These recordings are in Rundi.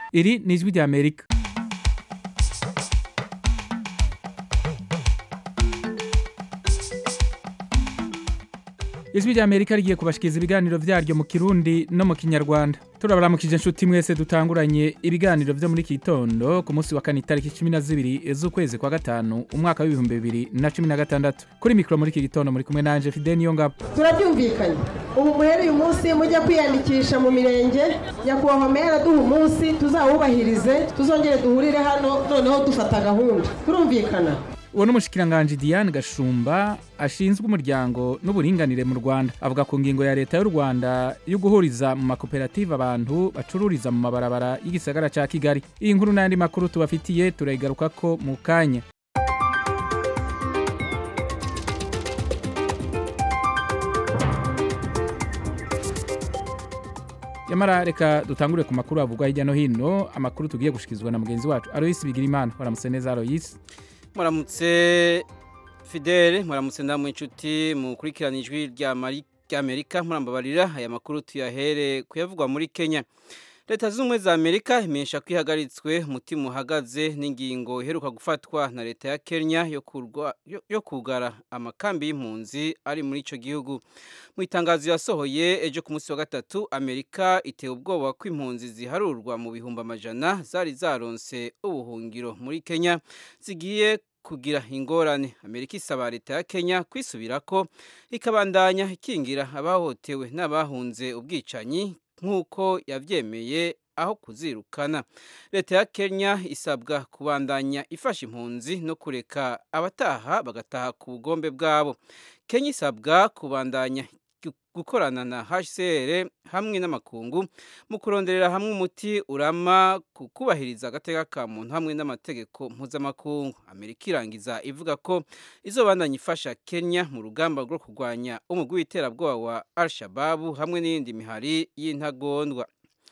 iri ni ijwi rya amerika ijwi rya amerika rigiye kubashikiriza ibiganiro vyaryo mu kirundi no mu kinyarwanda turabaramukije inshuti mwese dutanguranye ibiganiro vyo muri iki gitondo ku munsi wa kane itariki cumi na zibiri z'ukwezi kwa gatanu umwaka w'ibihumbi bibiri na cumi na gatandatu kuri mikoro muri iki gitondo muri kumwe nanje fide niyo ngabo turabyumvikanye ubu muhereye umunsi mujya kwiyandikisha mu mirenge nyakubahwa meya araduha umunsi tuzawubahirize tuzongere duhurire hano noneho dufata gahunda turumvikana uwo ni umushikiranganji diane gashumba ashinzwe umuryango n'uburinganire mu rwanda avuga ku ngingo ya leta y'u rwanda yo guhuriza mu makoperative abantu bacururiza mu mabarabara y'igisagara ca kigali iyi nkuru n'ayandi makuru tubafitiye turayigarukako mu kanya yamara reka dutangure ku makuru avugwa hirya no hino amakuru tugiye gushikizwa na mugenzi wacu aloyisi bigirimana waramutse neza aloyisi muramutse fidele muramutse ndamwe inshuti mukurikirana ijwi rya amerika murambabarira aya makuru tuyahere kuyavugwa muri kenya leta z'ubumwe za amerika imenyesha ko ihagaritswe umutima uhagaze n'ingingo iheruka gufatwa na leta ya kenya yo kugara amakambi y'impunzi ari muri icyo gihugu mu itangazo yasohoye ejo ku munsi wa gatatu amerika itewe ubwoba ko impunzi ziharurwa mu bihumbi amajana zari zaronse ubuhungiro muri kenya zigiye kugira ingorane amerika isaba leta ya kenya kwisubira ko ikabandanya ikingira abahohotewe n'abahunze ubwicanyi nk'uko yabyemeye aho kuzirukana leta ya kenya isabwa kubandanya ifasha impunzi no kureka abataha bagataha ku bugombe bwabo kenya isabwa kubandanya gukorana na hcr hamwe n'amakungu mu kuronderera hamwe umuti urama ku kubahiriza agateka ka muntu hamwe n'amategeko mpuzamakungu amerika irangiza ivuga ko izobandanya ifasha kenya mu rugamba rwo kurwanya umugwi w'iterabwoba wa al-shababu hamwe n'iyindi mihari y'intagondwa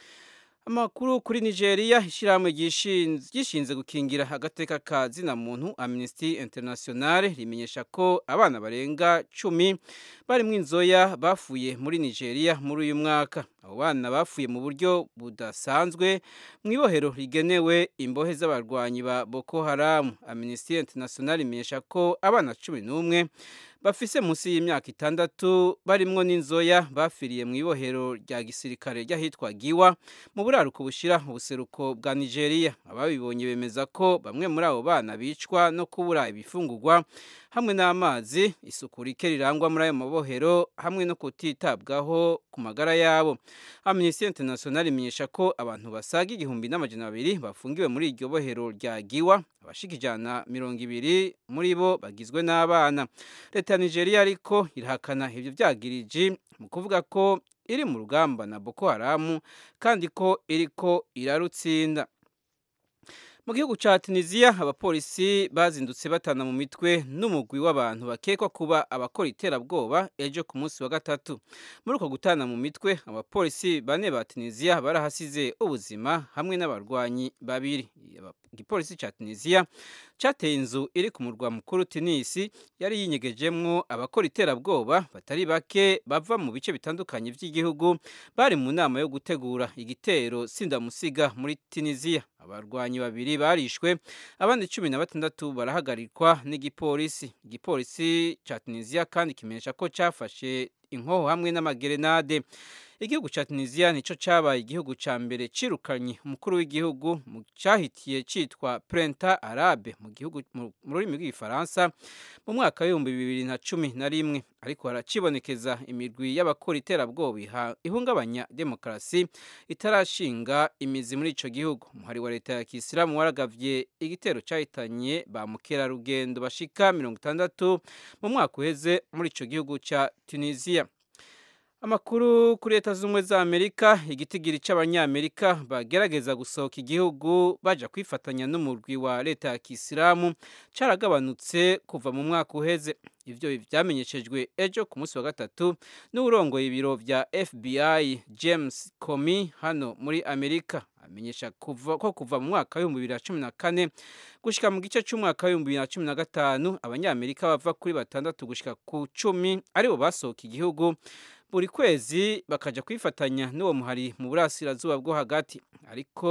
amakuru kuri nigeria ishyirahamwe ryishinze gukingira agateka ka zina muntu amnesty international rimenyesha ko abana barenga cumi barimo inzoya bafuye muri nigeria muri uyu mwaka abo bana bafuye mu buryo budasanzwe mu ibohero rigenewe imbohe z'abarwanyi ba boko haramu amnesty international imenyesha ko abana cumi n'umwe bafise munsi y'imyaka itandatu barimwo n'inzoya bafiriye mu ibohero rya gisirikare ry'ahitwa giwa mu buraruko bushira ubuseruko bwa nigeria ababibonye bemeza ko bamwe muri abo bana bicwa no kubura ibifungurwa hamwe n'amazi isuku rike rirangwa muri ayo mabohero hamwe no kutitabwaho ku magara yabo amnesty international imenyesha ko abantu basaga igihumbi n'amajana abiri bafungiwe muri iryo bohero rya giwa abashika ijana mirongo ibiri muri bo bagizwe n'abana leta ya nigeria ariko irahakana ibyo byagiriji mu kuvuga ko iri mu rugamba na boko haramu kandi ko iriko irarutsinda mu gihugu cya tunisiya abapolisi bazindutse batana mu mitwe n'umugwi w'abantu bakekwa kuba abakora iterabwoba ejo ku munsi wa gatatu muri uko gutana mu mitwe abapolisi bane ba tunisiya barahasize ubuzima hamwe n'abarwanyi babiri igipolisi cya tunisiya cyateye inzu iri ku murwa mukuru tunisi yari yinyegejemwo abakora iterabwoba batari bake bava mu bice bitandukanye by'igihugu bari mu nama yo gutegura igitero sindamusiga muri tunisiya abarwanyi babiri barishwe abandi cumi na batandatu barahagarikwa n'igipolisi igipolisi cya tunisiya kandi kimenyesha ko cyafashe inkoho hamwe n'amagerenade igihugu cya tunisiya nicyo cyabaye igihugu cya mbere cirukanye umukuru w'igihugu mu cyahitiye cyitwa prenta arabe mu gihugu mu rurimi rw'igifaransa mu mwaka w'ibihumbi bibiri na cumi na rimwe ariko haracibonekeza imirwi y'abakora iterabwoba ihungabanya demokarasi itarashinga imizi muri ico gihugu umuhari wa leta ya kisilamu waragavye igitero cyahitanye ba mukerarugendo bashika mirongo itandatu mu mwaka uheze muri ico gihugu ca tunisiya amakuru kuri leta z'ubumwe za amerika igitigiri cy'abanyamerika bagerageza gusohoka igihugu baja kwifatanya n'umurwi wa leta ya kisilamu caragabanutse kuva mu mwaka uheze ivyo vyamenyeshejwe ejo ku munsi wa gatatu n'urongoye ibiro vya fbi james comey hano muri amerika amenyesha kuva, ko kuva mu mwaka w'ibihumbi bibiri na cumi na kane gushika mu gice c'umwaka w'ibihumbi bibiri na cumi na gatanu abanyamerika bava kuri batandatu gushika ku cumi aribo basohoka igihugu buri kwezi bakaja kwifatanya n'uwo muhari mu burasirazuba bwo hagati ariko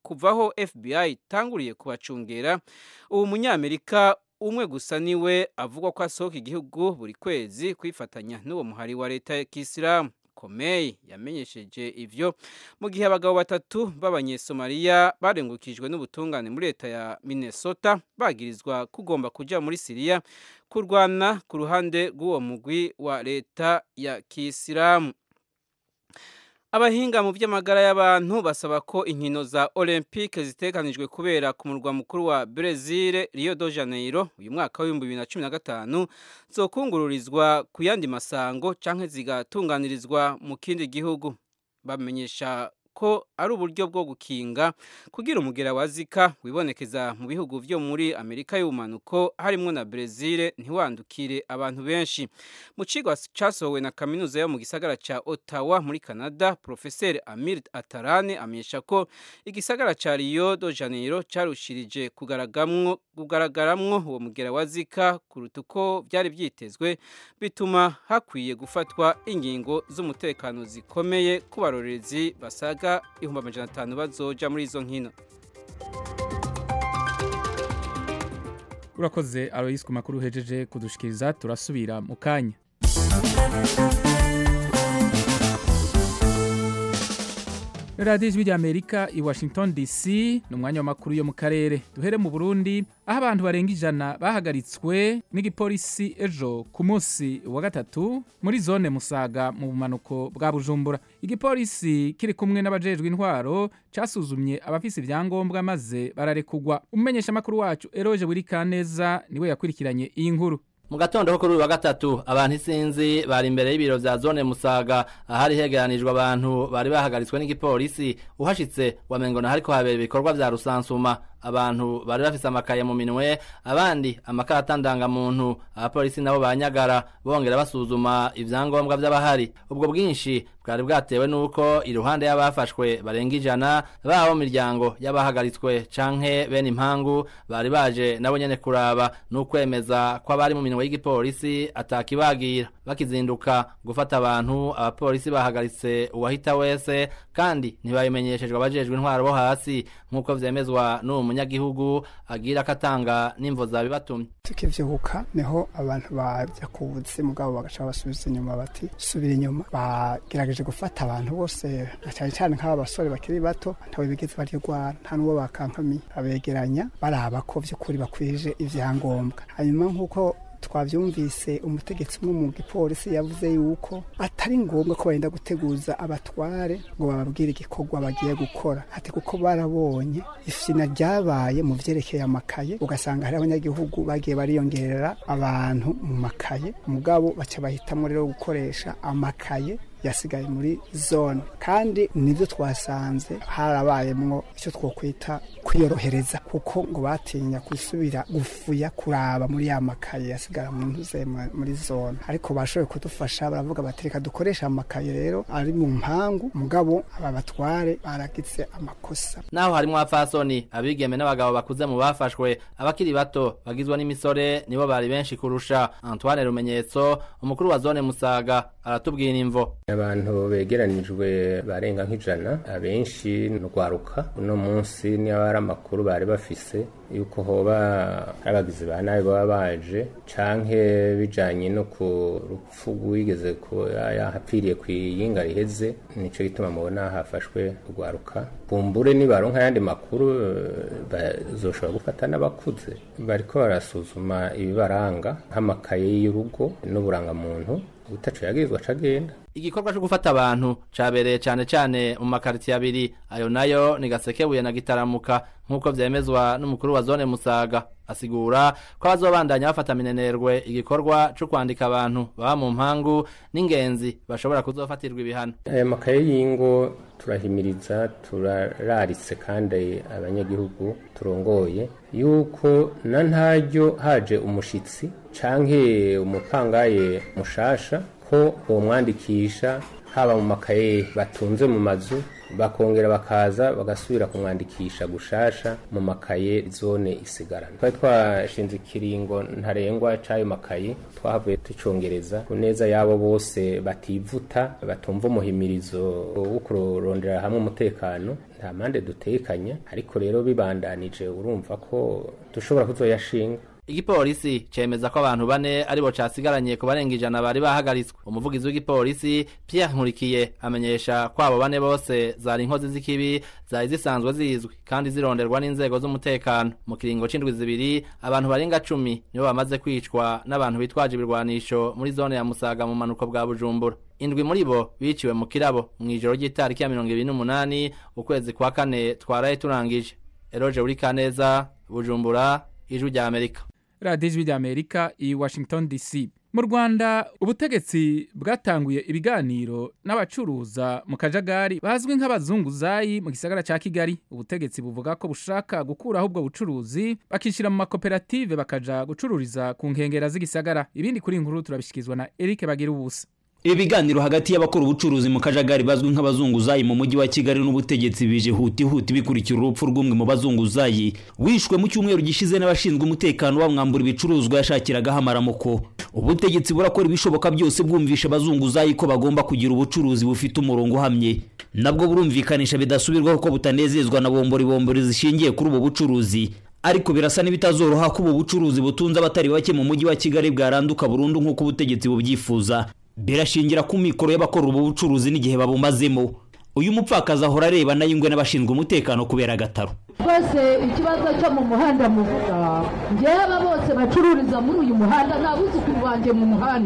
kuvaho FBI itanguriye kubacungera ubu munyamerika umwe gusa niwe avugwa ko asohoka igihugu buri kwezi kwifatanya n'uwo muhari wa leta ya kisilamu komey yamenyesheje ivyo mu gihe abagabo batatu b'abanyesomaliya barengukijwe n'ubutungane muri leta ya minnesota bagirizwa kugomba kuja muri siriya kurwana ku ruhande rw'uwo mugwi wa leta ya kisilamu abahinga mu by'amagara y'abantu basaba ko inkino za olympique zitekanijwe kubera ku murwa mukuru wa brezil rio de janeiro uyu mwaka w'ibihumbi bibiri na cumi na gatanu zokungururizwa ku yandi masango canke zigatunganirizwa mu kindi gihugu bamenyesha ko ari uburyo bwo gukinga kugira umugera wa zika wibonekeza mu bihugu byo muri amerika y'ubumanuko harimo na brezil ntiwandukire abantu benshi mu kigo cyasohowe na kaminuza yo mu gisagara cya ottawa muri canada profeseri amir atarane amenyesha ko igisagara cya rio de janeiro cyarushirije kugaragaramwo uwo mugera wa zika kuruta uko byari byitezwe bituma hakwiye gufatwa ingingo z'umutekano zikomeye ku barorerezi basaga ibihumbi amajana atanu bazoja muri izo nkino urakoze aloyisi ku makuru uhejeje kudushikiriza turasubira mu kanya radiyo ijwi ry'amerika i washington dc ni umwanya w'amakuru yo mu karere duhere mu burundi aho abantu barenga ijana bahagaritswe n'igipolisi ejo ku munsi wa gatatu muri zone musaga mu bumanuko bwa bujumbura igipolisi kiri kumwe n'abajejwe intwaro cyasuzumye abafise ibyangombwa maze bararekugwa umumenyeshamakuru wacu eroje buri kaneza niwe yakurikiranye iyi nkuru mu gatondo ko kuri uyu wa gatatu abantu isinzi bari imbere y'ibiro vya zone musaga ahari hegeranijwe abantu bari bahagaritswe n'igipolisi uhashitse wamengo na hariko habera ibikorwa vya rusansuma abantu bari bafise amakaye mu minwe abandi amakarata ndangamuntu abapolisi nabo banyagara bongera basuzuma ivyangombwa vy'abahari ubwo bwinshi bwari bwatewe n'uko iruhande y'abafashwe barenga ijana baba mu miryango y'abahagaritswe canke bene impangu bari baje nabo nyene kuraba n'ukwemeza ko abari mu minwe y'igipolisi atakibagira bakizinduka gufata abantu abapolisi bahagaritse uwahita wese kandi ntibabimenyeshejwe abajejwe intwaro bo hasi nk'uko vyemezwa n'uwo munyagihugu agira ko atanga n'imvo zabibatumye tukivyuka niho abantu baja kubuzi mugabo bagaca basubiza inyuma bati subira inyuma bagerageje gufata abantu bose na cyane cyane nk'aba basore bakiri bato ntawe bigeze baryugwana nta n'uwo bakankamiye abegeranya baraba ko vy'ukuri bakwije ivyangombwa hanyuma nk'uko twavyumvise umutegetsi umwe mu gipolisi yavuze yuko atari ngombwa ko barinda guteguza abatware ngo bababwire igikorwa bagiye gukora ati kuko barabonye ifyina ryabaye mu vyerekeye amakaye ugasanga hari abanyagihugu bagiye bariyongerera abantu mu makaye mugabo baca bahitamo rero gukoresha amakaye yasigaye muri zone kandi nibyo twasanze harabayemwo icyo twokwita kwiyorohereza kuko ngo batinya gusubira gufuya kuraba muri ya makaye yasigara mu ntuze muri zone ariko bashoboye kudufasha baravuga bati reka dukoresha amakaye rero ari mu mpangu mugabo aba batware baragize amakosa naho harimo abapfasoni abigeme n'abagabo bakuze mu bafashwe abakiri bato bagizwe n'imisore nibo bari benshi kurusha Antoine Rumenyetso umukuru wa zone Musaga aratubwira imvo abantu begeranijwe barenga nk'ijana abenshi nurwaruka uno munsi niba ari amakuru bari bafise yuko hoba ari abagizi ba nabi baba baje canke bijanye no ku rupfu rwigeze yahapfiriye ku iyinga riheze nico gituma mubona hafashwe urwaruka bumbure nibaronka ayandi makuru bazoshobora gufata n'abakuze bariko barasuzuma ibibaranga nk'amakaye y'urugo n'uburangamuntu utaco yagirizwa cagenda igikorwa cyo gufata abantu cabereye cane cane mu makaritiye abiri ayo nayo ni gasekebuye na gitaramuka nk'uko vyemezwa n'umukuru wa zone musaga asigura ko bazobandanya bafata minenerwe igikorwa co kwandika abantu baba mu mpangu n'ingenzi bashobora kuzofatirwa ibihano aya makaye y'ingo turahimiriza turararitse kandi abanyagihugu turongoye yuko na ntaryo haje umushitsi canke umupangaye mushasha ko bomwandikisha haba mu makaye batunze mu mazu bakongera bakaza bagasubira kumwandikisha gushasha mu makaye zone isigarana twari twashinze ikiringo ntarengwa c'ayo makaye twahavuye tucongereza ku neza y'abo bose bativuta batumva umuhimirizo wo kurondera hamwe umutekano nta mpande dutekanya ariko rero bibandanije urumva ko dushobora kuzoyashinga igipolisi cemeza ko abantu bane aribo casigaranye ku barenga ijana bari bahagaritswe umuvugizi w'igipolisi Pierre Nkurikiye amenyesha ko abo bane bose zari inkozi z'ikibi zari zisanzwe zizwi kandi zironderwa n'inzego z'umutekano mu kiringo c'indwi zibiri abantu barenga cumi nibo bamaze kwicwa n'abantu bitwaje ibirwanisho muri zone ya Musaga mu manuko bwa Bujumbura indwi muri bo biciwe mu kirabo mw'ijoro ry'itariki ya mirongo ibiri n'umunani ukwezi kwa kane twaraye turangije Eroje Urikaneza Bujumbura ijwi rya Amerika radiyo ijwi rya amerika i washington dc mu rwanda ubutegetsi bwatanguye ibiganiro n'abacuruza mu kajagari bazwi nk'abazunguzayi mu gisagara cya kigali ubutegetsi buvuga ko bushaka gukuraho ubwo bucuruzi bakishyira mu makoperative bakaja gucururiza ku nkengera z'igisagara ibindi kuri iyi nkuru turabishyikirizwa na eric bagira ubusa ibi biganiro hagati y'abakora ubucuruzi mu kajagari bazwi nk'abazunguzayi mu mujyi wa kigali n'ubutegetsi bije huti huti bikurikira urupfu rw'umwe mu bazunguzayi wishwe mu cyumweru gishize n'abashinzwe umutekano bamwambura ibicuruzwa yashakiragaho amaramuko ubutegetsi burakora ibishoboka byose bwumvisha abazunguzayi ko bagomba kugira ubucuruzi bufite umurongo uhamye nabwo burumvikanisha bidasubirwaho ko butanezezwa na bombori bombori zishingiye kuri ubu bucuruzi ariko birasa n'ibitazoroha ko ubu bucuruzi butunze abatari bake mu mujyi wa kigali bwaranduka burundu nk'uko ubutegetsi bubyifuza birashingira ku mikoro y'abakora ubu bucuruzi n'igihe babumazemo uyu mupfakazi ahora areba nayo ingwe n'abashinzwe umutekano kubera agataro rwose ikibazo cyo mu muhanda muvuga ngewe bose bacururiza muri uyu muhanda nta buzukuru banjye mu muhanda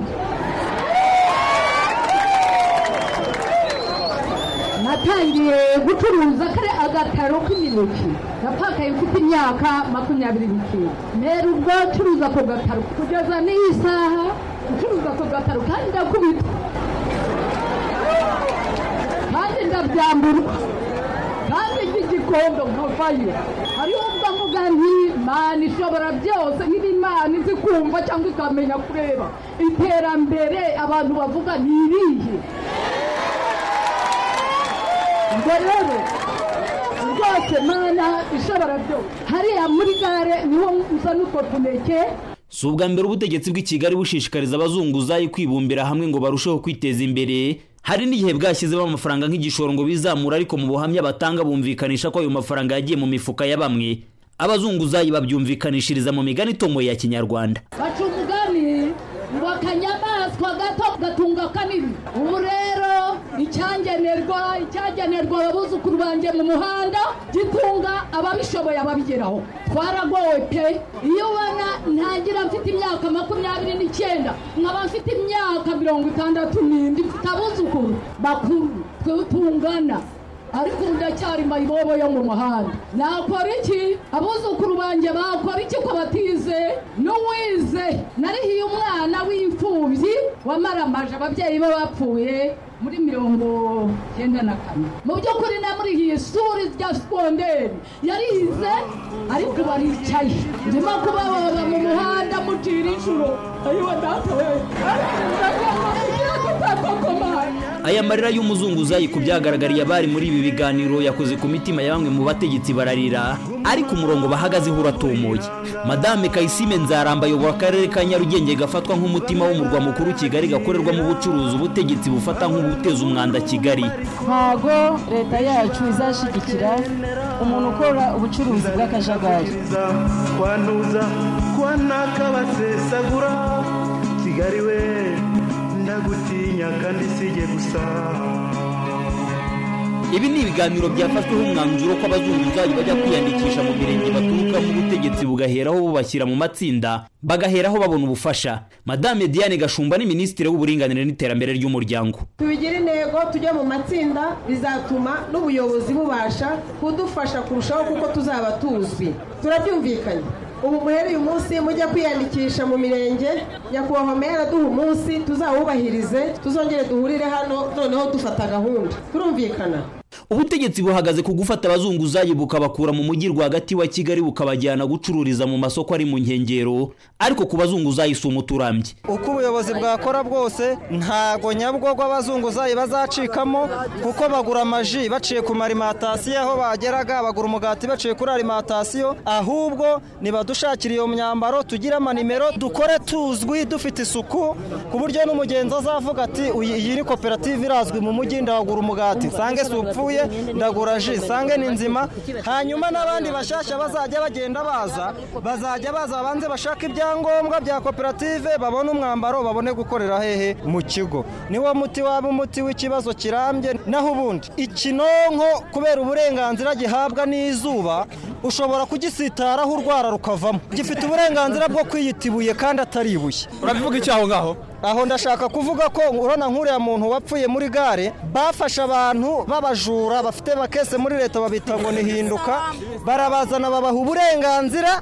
natangiye gucuruza kare agataro k'imineke napakaye mfite imyaka makumyabiri n'icyenda mbere ubwo curuza ako gataro kugeza n'iyi saha gucuruza ako gataro kandi ndakubitwa kandi ndabyamburwa kandi by'igikondo nkavayo hariho ubwo mvuga nti imana ishobora byose nk'iba imana izi kumva cyangwa ikamenya kureba iterambere abantu bavuga ni irihe ubwo rero rwose mana ishobora byose hariya muri gare niho nza n'utwo tuneke si ubwa mbere ubutegetsi bw'i kigali bushishikariza abazunguzayi kwibumbira hamwe ngo barusheho kwiteza imbere hari n'igihe bwashyizemo amafaranga nk'igishoro ngo bizamure ariko mu buhamya batanga bumvikanisha ko ayo mafaranga yagiye mu mifuka ya bamwe abazunguzayi babyumvikanishiriza mu migani itomoye ya kinyarwanda baca umugani ngo akanyamaswa gato gatunga kanini ubu rero icyangenerwa icyagenerwa abuzukuru banjye mu muhanda gitunga ababishoboye ababigeraho twaragowe pe iyo ubona ntangira mfite imyaka makumyabiri n'icyenda nkaba mfite imyaka mirongo itandatu n'indi mfite abuzukuru bakuru twe tungana ariko ubu ndacyari mayibobo yo mu muhanda nakora iki abuzukuru banjye bakora iki ko batize n'uwize narihiye umwana w'imfubyi wamaramaje ababyeyi be bapfuye muri mirongo cyenda na kane mu by'ukuri namurihiye ishuri rya segonderi yarize ariko baricaye ndimo kubababa mu muhanda mucira inshuro ayiwe data we aya marira y'umuzunguzayi ku byagaragariye abari muri ibi biganiro yakoze ku mitima ya bamwe mu bategetsi bararira ariko umurongo bahagazeho uratomoye madame kayisime nzaramba ayobora akarere ka nyarugenge gafatwa nk'umutima w'umurwa mukuru kigali gakorerwamo ubucuruzi ubutegetsi bufata nk'ubuteza umwanda kigali ntago leta yacu izashyigikira umuntu ukora ubucuruzi bw'akajagari kwantuza kwanakabasesagura kigali we ndagutinya kandi sijye gusa ibi ni ibiganiro byafashweho umwanzuro ko abazunguzayi bajya kwiyandikisha mu mirenge baturukamo ubutegetsi bugaheraho bubashyira mu matsinda bagaheraho babona ubufasha madame diane gashumba ni minisitiri w'uburinganire n'iterambere ry'umuryango tubigire intego tujye mu matsinda bizatuma n'ubuyobozi bubasha kudufasha kurushaho kuko tuzaba tuzwi turabyumvikanye ubu muhereye umunsi mujya kwiyandikisha mu mirenge nyakubahwa meya araduha umunsi tuzawubahirize tuzongere duhurire hano noneho dufata gahunda turumvikana ubutegetsi buhagaze ku gufata abazunguzayi bukabakura mu mujyi rwagati wa kigali bukabajyana gucururiza mu masoko ari mu nkengero ariko ku bazunguzayi si umuturambye uko ubuyobozi bwakora bwose ntago nyabugogo abazunguzayi bazacikamo kuko bagura amaji baciye ku marimatasiyo aho bageraga bagura umugati baciye kuri arimantasiyo ahubwo nibadushakira iyo myambaro tugire amanimero dukore tuzwi dufite isuku ku buryo n'umugenzi azavuga ati iyi ni koperative irazwi mu mujyi ndagura umugati nsange si upfuye ndagura ji nsange ni nzima hanyuma n'abandi bashyashya bazajya bagenda baza bazajya baza babanze bashaka ibyangombwa bya koperative babone umwambaro babone gukorera hehe mu kigo niwo muti waba umuti w'ikibazo kirambye naho ubundi ikinonko kubera uburenganzira gihabwa n'izuba ushobora kugisitaraho urwara rukavamo gifite uburenganzira bwo kwiyita ibuye kandi atari ibuye urabivuga iki aho ngaho aho ndashaka kuvuga ko urabona nk'uriya muntu wapfuye muri gare bafashe abantu b'abajura bafite bakese muri leta babita ngo nihinduka barabazana babaha uburenganzira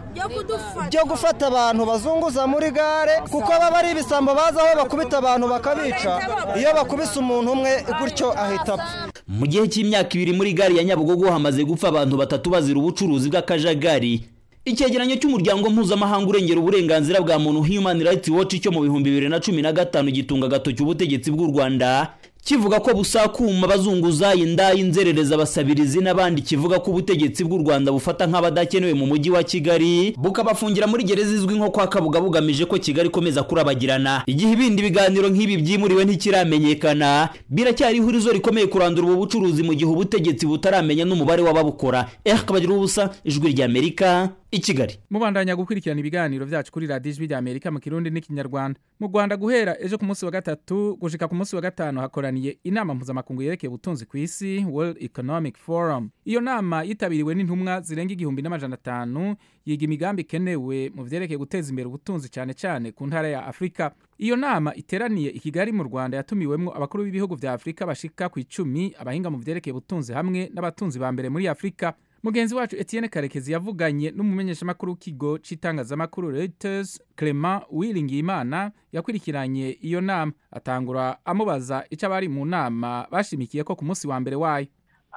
byo gufata abantu bazunguza muri gare kuko baba ari ibisambo bazi aho bakubita abantu bakabica iyo bakubise umuntu umwe gutyo ahita apfa mu gihe cy'imyaka ibiri muri gare ya nyabugogo hamaze gupfa abantu batatu bazira ubucuruzi bw'akajagari icyegeranyo cy'umuryango mpuzamahanga urengera uburenganzira bwa muntu human rights watch cyo mu bihumbi bibiri na cumi na gatanu gitunga agatoki ubutegetsi bw'u rwanda kivuga ko busakuma abazunguzayi indaya inzerereza abasabirizi n'abandi kivuga ko ubutegetsi bw'u rwanda bufata nk'abadakenewe mu mujyi wa kigali bukabafungira muri gereza izwi nko kwa kabuga bugamije ko kigali ikomeza kurabagirana igihe ibindi biganiro nk'ibi byimuriwe ntikiramenyekana biracyari ihurizo rikomeye kurandura ubu bucuruzi mu gihe ubutegetsi butaramenya n'umubare w'ababukora eh kabagira ubusa ijwi ry'amerika i kigali mubandanya gukurikirana ibiganiro byacu kuri radiyo ijwi ry'amerika mu kirundi n'ikinyarwanda mu rwanda guhera ejo ku munsi wa gatatu gushika ku munsi wa gatanu hakoraniye inama mpuzamakungu yerekeye ubutunzi ku isi world economic forum iyo nama yitabiriwe n'intumwa zirenga igihumbi n'amajana atanu yiga imigambi ikenewe mu vyerekeye guteza imbere ubutunzi cyane cyane ku ntara ya afurika iyo nama iteraniye i kigali mu rwanda yatumiwemwo abakuru b'ibihugu vya afurika bashika ku icumi abahinga mu vyerekeye ubutunzi hamwe n'abatunzi ba mbere muri afurika mugenzi wacu etienne karekezi yavuganye n'umumenyeshamakuru w'ikigo cy'itangazamakuru reuters clement uwiringiyimana yakurikiranye iyo nama atangura amubaza icyo abari mu nama bashimikiye ko ku munsi wa mbere wayo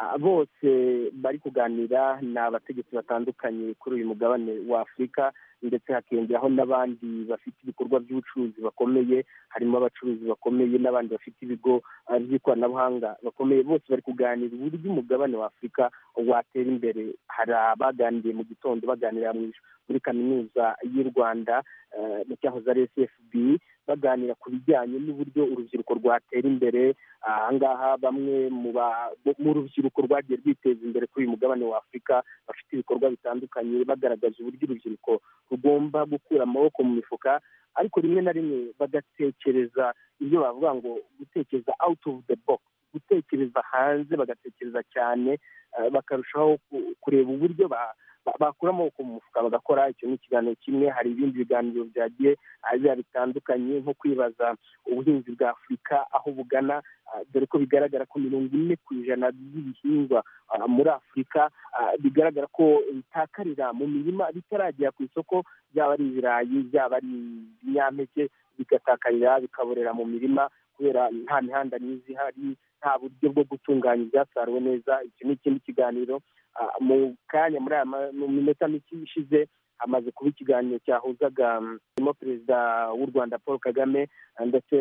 bose bari kuganira ni abategetsi batandukanye kuri uyu mugabane wa afurika ndetse hakiyongeraho n'abandi bafite ibikorwa by'ubucuruzi bakomeye harimo abacuruzi bakomeye n'abandi bafite ibigo by'ikoranabuhanga bakomeye bose bari kuganira uburyo umugabane wa afurika watera imbere hari abaganiriye mu gitondo baganira muri kaminuza y'u rwanda mu cyahoze ari sfb baganira ku bijyanye n'uburyo urubyiruko rwatera imbere ahangaha bamwe mu rubyiruko rwagiye rwiteza imbere kuri uyu mugabane wa afurika bafite ibikorwa bitandukanye bagaragaza uburyo urubyiruko rugomba gukura amaboko mu mifuka ariko rimwe na rimwe bagatekereza ibyo bavuga ngo gutekereza out of the box gutekereza hanze bagatekereza cyane bakarushaho kureba uburyo bakura amaboko mu mufuka bagakora icyo ni ikiganiro kimwe hari ibindi biganiro byagiye biba bitandukanye nko kwibaza ubuhinzi bwa afurika aho bugana dore ko bigaragara ko mirongo ine ku ijana by'ibihingwa muri afurika bigaragara ko bitakarira mu mirima bitaragera ku isoko byaba ari ibirayi byaba ari ibinyampeke bigatakarira bikaborera mu mirima kubera nta mihanda myiza ihari nta buryo bwo gutunganya ibyasaruwe neza icyo ni ikindi kiganiro mu kanya muri aya mu minota mike ishize hamaze kuba ikiganiro cyahuzaga harimo perezida w'u rwanda paul kagame ndetse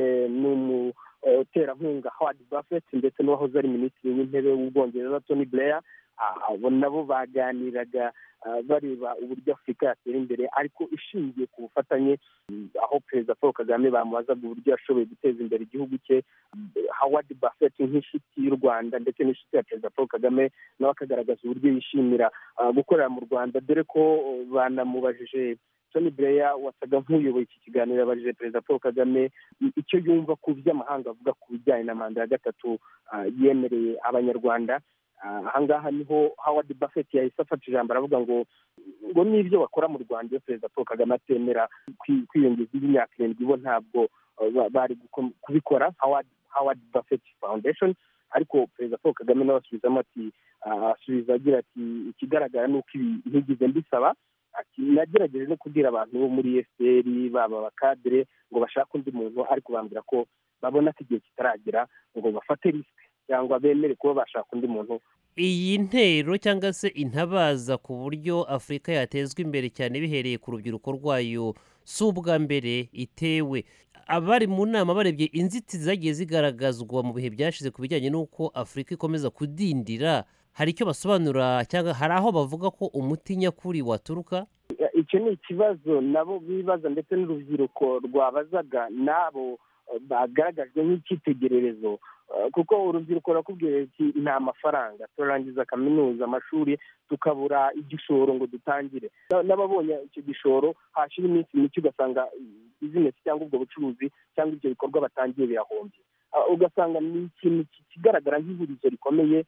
n'umuterankunga howard buffett ndetse n'uwahoze ari minisitiri w'intebe w'ubwongereza tony blair abo nabo baganiraga bareba uburyo afurika yatera imbere ariko ishingiye ku bufatanye aho perezida paul kagame bamubazaga uburyo yashoboye guteza imbere igihugu cye howard buffett nk'inshuti y'u rwanda ndetse n'inshuti ya perezida paul kagame nawe akagaragaza uburyo yishimira gukorera mu rwanda dore ko banamubajije tony blair wasaga nk'uyoboye iki kiganiro yabajije perezida paul kagame icyo yumva ku by'amahanga avuga ku bijyanye na manda ya gatatu yemereye abanyarwanda ahangaha niho howard buffett yahise afata ijambo aravuga ngo ngo n'ibyo bakora mu rwanda iyo perezida paul kagame atemera kwiyongeza y'imyaka irindwi bo ntabwo bari kubikora howard buffett foundation ariko perezida paul kagame nawe asubizamo ati asubiza agira ati ikigaragara ni uko ibi ntigize mbisaba ati nagerageje no kubwira abantu bo muri efuperi baba abakadire ngo bashake undi muntu ariko bambwira ko babona ko igihe kitaragera ngo bafate risike cyangwa bemere kuba bashaka undi muntu iyi ntero cyangwa se intabaza ku buryo afurika yatezwa imbere cyane bihereye ku rubyiruko rwayo si ubwa mbere itewe abari mu nama barebye inzitizi zagiye zigaragazwa mu bihe byashize ku bijyanye n'uko afurika ikomeza kudindira hari icyo basobanura cyangwa hari aho bavuga ko umuti nyakuri waturuka icyo ni ikibazo nabo bibaza ndetse n'urubyiruko rwabazaga n'abo bagaragajwe nk'icyitegererezo kuko urubyiruko rurakubwira ati nta mafaranga turarangiza kaminuza amashuri tukabura igishoro ngo dutangire n'ababonye icyo gishoro hashira iminsi mike ugasanga bizinesi cyangwa ubwo bucuruzi cyangwa ibyo bikorwa batangiye birahombye ugasanga ni ikintu kigaragara nk'ihurizo rikomeye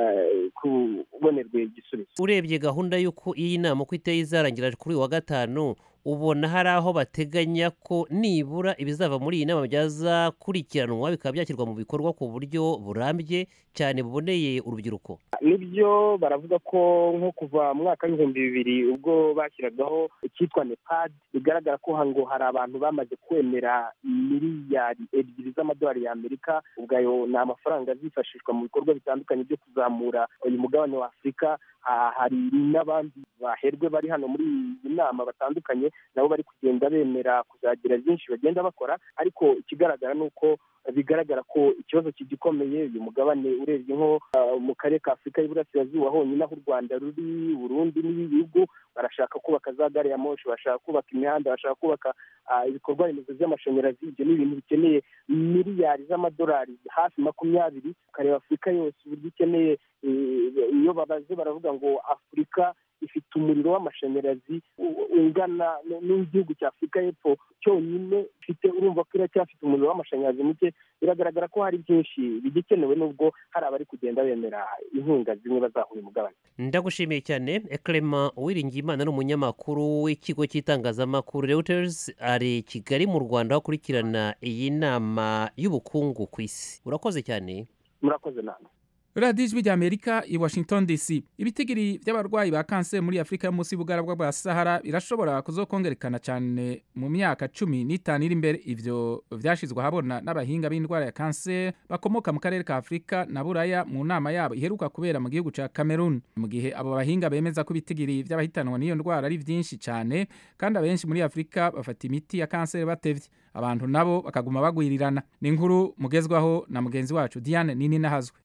kubonerwa igisubizo urebye gahunda y'uko iyi nama uko iteye izarangira kuri uyu wa gatanu ubona hari aho bateganya ko nibura ibizava muri iyi nama byazakurikiranwa bikaba byashyirwa mu bikorwa ku buryo burambye cyane buboneye urubyiruko nibyo baravuga ko nko kuva mu mwaka w'ibihumbi bibiri ubwo bashyiragaho icyitwa nepad bigaragara ko ngo hari abantu bamaze kwemera miliyari ebyiri z'amadolari y'amerika ubwayo ni amafaranga azifashishwa mu bikorwa bitandukanye byo kuzamura uyu mugabane wa afurika hari n'abandi baherwe bari hano muri iyi nama batandukanye nabo bari kugenda bemera kuzagira byinshi bagenda bakora ariko ikigaragara ni uko bigaragara ko ikibazo kigikomeye uyu mugabane urebye nko mu karere ka afurika y'iburasirazuba honyine aho u rwanda ruri burundi n'ibihugu barashaka kubaka za gare ya moshi bashaka kubaka imihanda bashaka kubaka ibikorwa remezo by'amashanyarazi ibyo ni ibintu bikeneye miliyari z'amadolari hafi makumyabiri ukareba afurika yose uburyo ikeneye iyo babaze baravuga ngo afurika ifite umuriro w'amashanyarazi ungana n'igihugu cya afurika y'epfo cyonyine ifite urumva ko iracyafite umuriro w'amashanyarazi muke biragaragara ko hari byinshi bigikenewe nubwo hari abari kugenda bemera inkunga zimwe bazahuye umugabane ndagushimiye cyane ekerema uwiringiyimana ni umunyamakuru w'ikigo cy'itangazamakuru reuters ari kigali mu rwanda aho akurikirana iyi nama y'ubukungu ku isi urakoze cyane murakoze nama radiyo ijwi ry'amerika i washington dc ibitigiri by'abarwayi ba kanseri muri afurika yo munsi y'ubugarabwa bwa sahara birashobora kuzokongerekana cyane mu myaka cumi n'itanu iri imbere ivyo vyashizwe ahabona n'abahinga b'indwara ya kanseri bakomoka mu karere ka afurika na buraya mu nama yabo iheruka kubera mu gihugu ca cameroon mu gihe abo bahinga bemeza ko ibitigiri by'abahitanwa n'iyo ndwara ari vyinshi cyane kandi abenshi muri afurika bafata imiti ya kanseri batevye abantu nabo bakaguma bagwirirana ni inkuru mugezwaho na mugenzi wacu diane nini nahazwe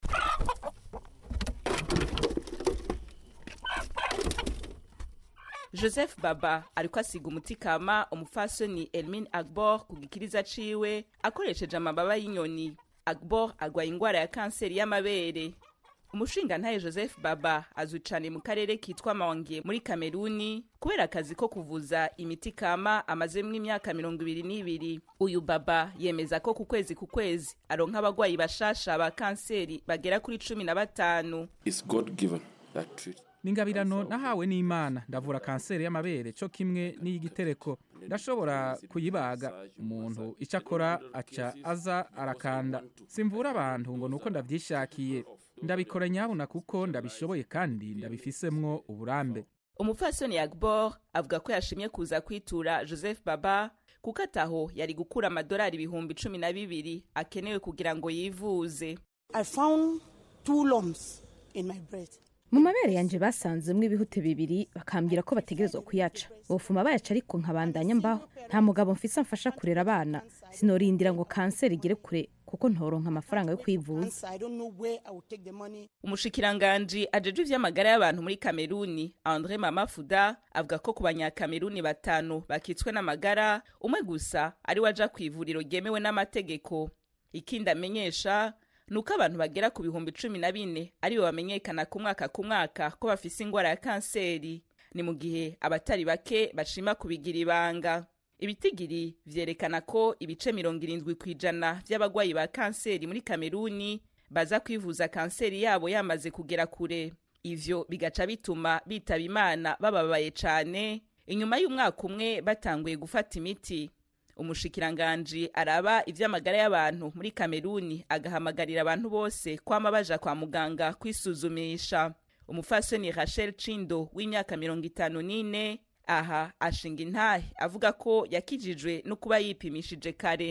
joseph baba ariko asiga umuti kama umufasoni elmin agbor ku gikiriza ciwe akoresheje amababa y'inyoni agbor agwaye ingwara ya kanseri y'amabere umushingantahe joseph baba azwi cane mu karere kitwa mawange muri kameruni kubera akazi ko kuvuza imiti kama amazemwo imyaka mirongo ibiri n'ibiri uyu baba yemeza ko ku kwezi ku kwezi aronka abagwayi bashasha ba kanseri bagera kuri cumi na batanu ni ingabirano nahawe n'imana ndavura kanseri y'amabere cyo kimwe n'iy'igitereko ndashobora kuyibaga umuntu icyo akora aca aza arakanda simvura abantu ngo ni uko ndabyishakiye ndabikora nyabuna kuko ndabishoboye kandi ndabifisemwo uburambe umupfasoni yagbor avuga ko yashimye kuza kwitura joseph baba kuko ataho yari gukura amadolari ibihumbi cumi na bibiri akenewe kugira ngo yivuze mu mabere yanjye basanzemwo ibihute bibiri bakambwira ko bategerezwa kuyaca bofuma bayaca ariko nkabandanya mbaho nta mugabo mfise amfasha kurera abana sinorindira ngo kanseri igere kure kuko ntoronka amafaranga yo kwivuza umushikiranganji ajeje ivy'amagara y'abantu muri kameruni andre mamafuda avuga ko ku banyakameruni batanu bakitswe n'amagara umwe gusa ari we aja kw'ivuriro ryemewe n'amategeko ikindi amenyesha ni uko abantu bagera ku bihumbi cumi na bine aribo bamenyekana ku mwaka ku mwaka ko bafise ingwara ya kanseri ni mu gihe abatari bake bashima kubigira ibanga ibitigiri vyerekana ko ibice mirongo irindwi ku ijana vy'abagwayi ba kanseri muri kameruni baza kwivuza kanseri yabo yamaze kugera kure ivyo bigaca bituma bitaba imana bababaye cane inyuma y'umwaka umwe batanguye gufata imiti umushikiranganji araba ivy'amagara y'abantu muri kameruni agahamagarira abantu bose kwama baja kwa muganga kwisuzumisha umufasoni rachel cindo w'imyaka mirongo itanu n'ine aha ashinga intahe avuga ko yakijijwe no kuba yipimishije kare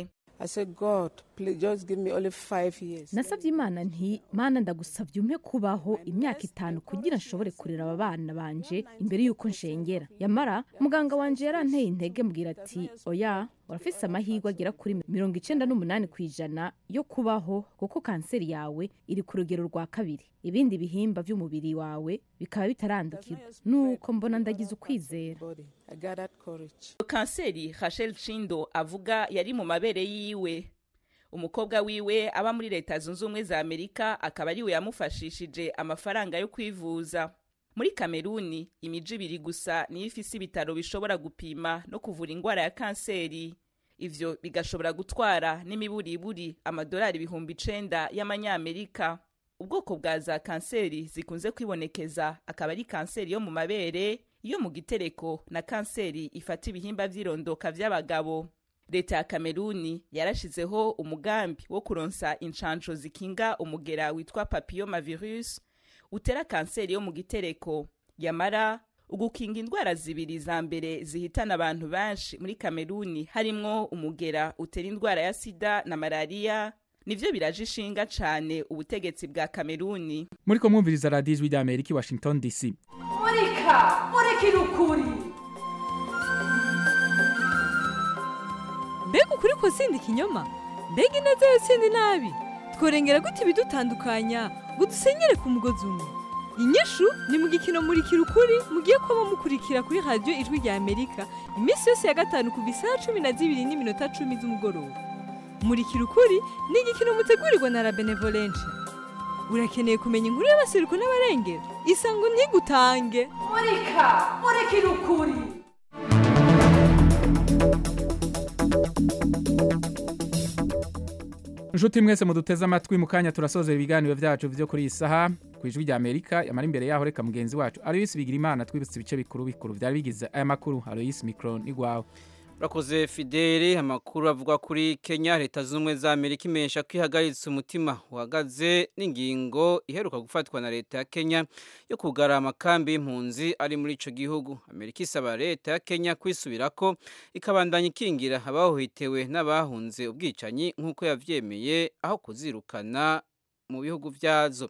I said, God, please just give me only five years. nasabye imana nti mana ndagusabye umpe kubaho imyaka itanu kugira nshobore kurera aba bana banje imbere y'uko nshengera yamara muganga wanje yaranteye intege mbwira ati oya urafise amahirwe agera kuri mirongo icenda n'umunani ku ijana yo kubaho kuko kanseri yawe iri ku rugero rwa kabiri ibindi bihimba by'umubiri wawe bikaba bitarandukirwa nuko mbona ndagize ukwizera I got that courage. kanseri rachel cindo avuga yari mu mabere yiwe umukobwa wiwe aba muri leta zunze ubumwe za amerika akaba ariwe yamufashishije amafaranga yo kwivuza muri kameruni imiji ibiri gusa niyo ifise ibitaro bishobora gupima no kuvura indwara ya kanseri ivyo bigashobora gutwara n'imiburiburi amadolari ibihumbi icenda y'amanyamerika ubwoko bwa za kanseri zikunze kwibonekeza akaba ari kanseri yo mu mabere iyo mu gitereko na kanseri ifata ibihimba vy'irondoka vy'abagabo leta ya kameruni yarashizeho umugambi wo kuronsa inshansho zikinga umugera witwa papillomavirus utera kanseri yo mu gitereko yamara ugukinga indwara zibiri za mbere zihitana abantu benshi muri kameruni harimwo umugera utera indwara ya sida na malariya nivyo biraje ishinga cane ubutegetsi bwa kameruni muri ko mwumviriza radiyo ijwi ry'amerika i washington dc murika murikira ukuri mbega ukuri ko sindi ikinyoma mbega ineza yo sindi nabi tworengera gute ibidutandukanya ngo dusenyere ku mugozi umwe inyishu ni mu gikino murikira ukuri mugiye kuba mukurikira kuri radiyo ijwi rya amerika iminsi yose ya gatanu kuva isaha cumi na zibiri n'iminota cumi z'umugoroba murikira ukuri ni igikino mutegurirwa na la benevolence urakeneye kumenya inkuru y'abasiruko n'abarengera isango ntigutange murika murikira ukuri inshuti mwese muduteze amatwi mu kanya turasozera ibiganiro byacu byo kuri iyi saha ku ijwi rya amerika yamara imbere yaho reka mugenzi wacu aloyisi bigira imana twibutse ibice bikuru bikuru byari bigize aya makuru aloyisi mikoro ni rwawe urakoze fideli amakuru avuga kuri kenya leta zunze ubumwe za amerika imenyesha ko ihagaritse umutima uhagaze n'ingingo iheruka gufatwa na leta ya kenya yo kugara amakambi y'impunzi ari muri icyo gihugu amerika isaba leta ya kenya kwisubirako ikabandanya ikingira abahohitewe n'abahunze ubwicanyi nk'uko yabyemeye aho kuzirukana mu bihugu byazo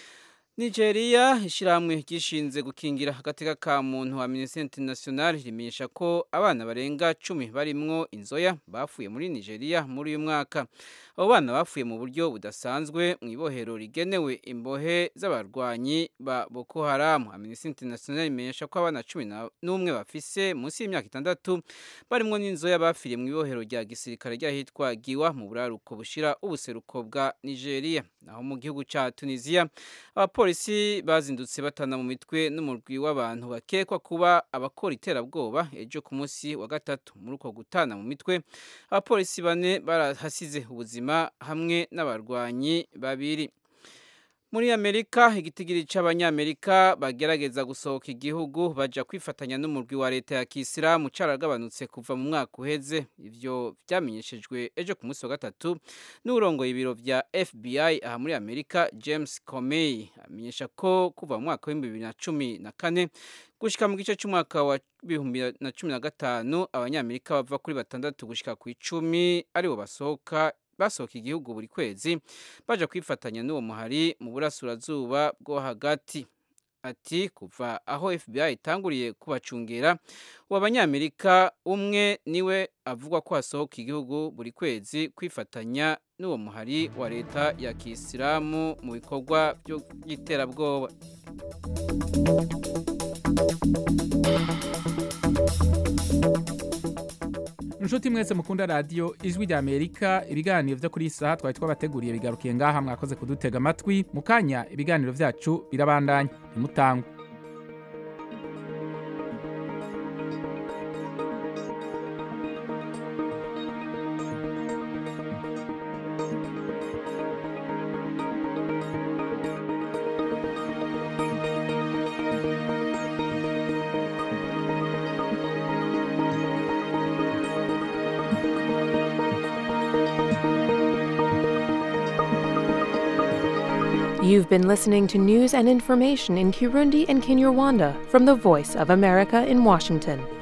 nigeria ishyirahamwe ryishinze gukingira agateka ka muntu wa minisiteri international rimenyesha ko abana barenga cumi barimwo inzoya bafuye muri nigeria muri uyu mwaka abo bana bafuye mu buryo budasanzwe mu ibohero rigenewe imbohe z'abarwanyi ba boko haramu minisiteri international imenyesha ko abana cumi n'umwe bafise munsi y'imyaka itandatu barimwo n'inzoya bafiriye mu ibohero rya gisirikare ry'ahitwa giwa mu buraruko bushira ubuseruko bwa nigeria naho mu gihugu cya tunisia abapolisi bazindutse batana mu mitwe n'umurwi w'abantu bakekwa kuba abakora iterabwoba ejo ku munsi wa gatatu muri uko gutana mu mitwe abapolisi bane barahasize ubuzima hamwe n'abarwanyi babiri muri amerika igitigiri cy'abanyamerika bagerageza gusohoka igihugu baja kwifatanya n'umurwi wa leta ya kisilamu caragabanutse kuva mu mwaka uheze ivyo vyamenyeshejwe ejo ku munsi wa gatatu n'urongoye ibiro vya fbi aha muri amerika james comey amenyesha ko kuva mu mwaka w'ibihumbi bibiri na cumi na kane gushika mu gice cy'umwaka wa bihumbi na cumi na gatanu abanyamerika bava kuri batandatu gushika ku icumi aribo basohoka basohoka igihugu buri kwezi baje kwifatanya n'uwo muhari mu burasirazuba bwo hagati ati kuva aho FBI itanguriye kubacungera uwo abanyamerika umwe niwe avuga ko hasohoka igihugu buri kwezi kwifatanya n'uwo muhari wa leta ya kisilamu mu bikorwa by'iterabwoba inshuti mwese mukunda radiyo ijwi rya amerika ibiganiro byo kuri iyi saha twari twabateguriye bigarukiye ngaha mwakoze kudutega amatwi mu kanya ibiganiro byacu birabandanya ntimutangwe You've been listening to news and information in Kirundi and Kinyarwanda from the Voice of America in Washington.